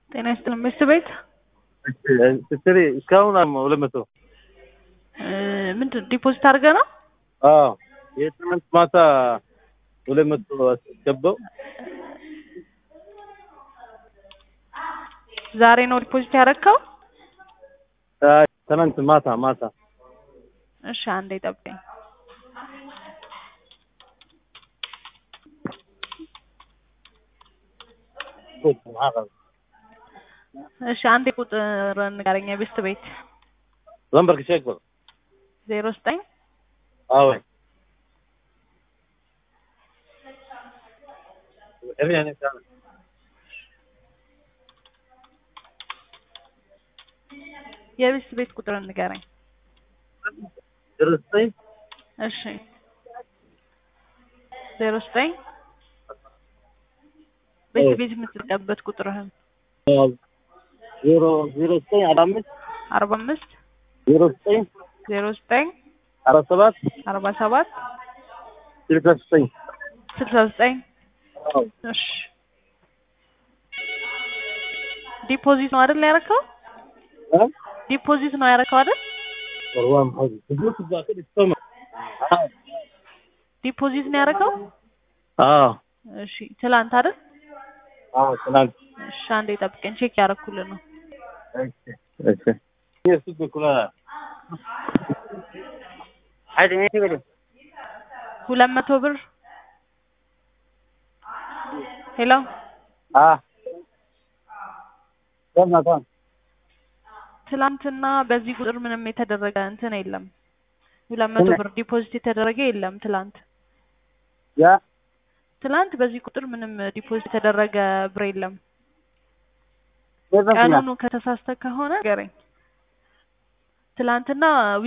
ጤና ይስጥልን መስት ቤት ስትሪ እስካሁን ሁለት መቶ ምንድን ዲፖዚት አድርገ ነው? አዎ የትናንት ማታ ሁለት መቶ አስገባው። ዛሬ ነው ዲፖዚት ያደረግከው? ትናንት ማታ ማታ እሺ አንዴ ጠብቀኝ። እሺ አንዴ ቁጥር ንገረኝ። የቤስት ቤት lambarka sheeg bal ዜሮ ዘጠኝ awe የቤስት ቤት ቁጥር ንገረኝ። ዜሮ ዘጠኝ እሺ ዜሮ ዘጠኝ ቤት ቤት የምትጠቀምበት ቁጥርህን ዜሮ ዜሮ ዘጠኝ አርባ አምስት አርባ አምስት ዜሮ ዘጠኝ ዜሮ ዘጠኝ አርባ ሰባት አርባ ሰባት ስልሳ ዘጠኝ ስልሳ ዘጠኝ እሺ ዲፖዚት ነው አይደል ያደረከው? ዲፖዚት ነው ያደረከው አይደል? ዲፖዚት ነው ያደረከው? አዎ እሺ ትላንት አይደል? አዎ ትናንት እሺ አንዴ ጠብቀኝ፣ ቼክ ያደረኩልህ ነው። እሺ እሺ ሁለት መቶ ብር ሄሎ ትላንትና በዚህ ቁጥር ምንም የተደረገ እንትን የለም። ሁለት መቶ ብር ዲፖዚት የተደረገ የለም ትላንት ያ ትላንት በዚህ ቁጥር ምንም ዲፖዚት የተደረገ ብር የለም። ቀኑን ቀኑኑ ከተሳስተ ከሆነ ንገረኝ። ትላንትና